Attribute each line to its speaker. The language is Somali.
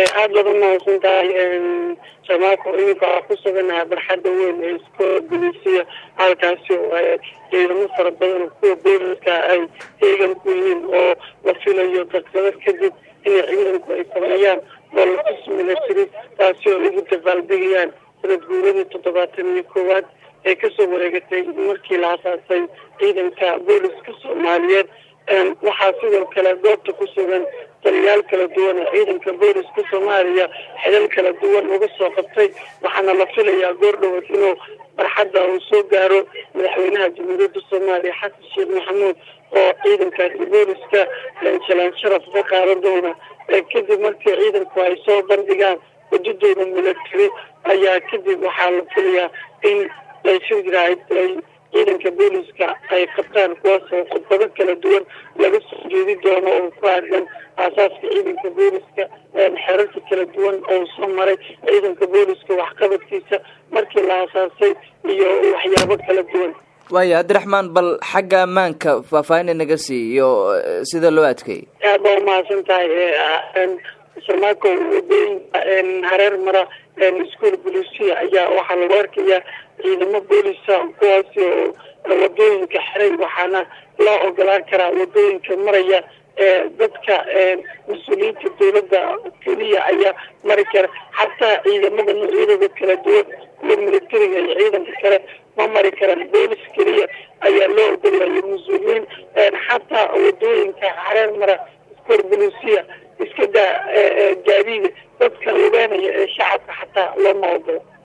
Speaker 1: aada baad umahadsan tahay samaako iminka waxaa ku suganaha barxadda weyn ee iskoola bolisiya halkaasi oo ay ciidamo fara badan oo kuwa booliska ay heegan ku yihiin oo la filayo daqiiqado kadib inay ciidanku ay sameeyaan oo latus milatary taasi oo ugu dabaaldegayaan sanad guuradii toddobaatan iyo koowaad ee kasoo wareegatay markii la asaasay ciidanka booliska soomaaliyeed waxaa sidoo kale goobta ku sugan taliyaal kala duwan oo ciidanka booliska soomaaliya xilal kala duwan uga soo qabtay waxaana la filayaa goor dhawood inuu barxadda uu soo gaaro madaxweynaha jamhuuriyadda soomaaliya xasan sheekh maxamuud oo ciidankaasi booliska jalaan sharaf ka qaadan doona kadib markii ciidanku ay soo bandhigaan wadadooda milatary ayaa kadib waxaa la filayaa in ay shirjiraay ay ciidanka booliska ay qabtaan kuwaas oo khudbado kala duwan laga soo jeedi doono oo ku aadan aasaaska ciidanka booliska xerarka kala duwan oo soo maray ciidanka booliska waxqabadkiisa markii la aasaasay iyo waxyaabo kala duwan
Speaker 2: waaya cabdiraxmaan bal xagga ammaanka faahfaahin naga sii iyo sida loo adkeeyey
Speaker 1: aad baa umahadsan tahay samaako wadooyinka hareer mara iskuol bolisia ayaa waxaa lagu arkayaa ciidamo boolisa kuwaasi oo wadooyinka xiray waxaana loo ogolaan karaa wadooyinka maraya dadka mas-uuliyiinta dowladda keliya ayaa mari kara xataa ciidamada noocyadooda kala duwan kuwa militariga iyo ciidanka kale ma mari karaan boolis keliya ayaa loo ogolaya mas-uuliyiin xataa wadooyinka hareer mara iskool bolisia iska daa gaadiida dadka lugeynaya ee shacabka xataa looma ogolo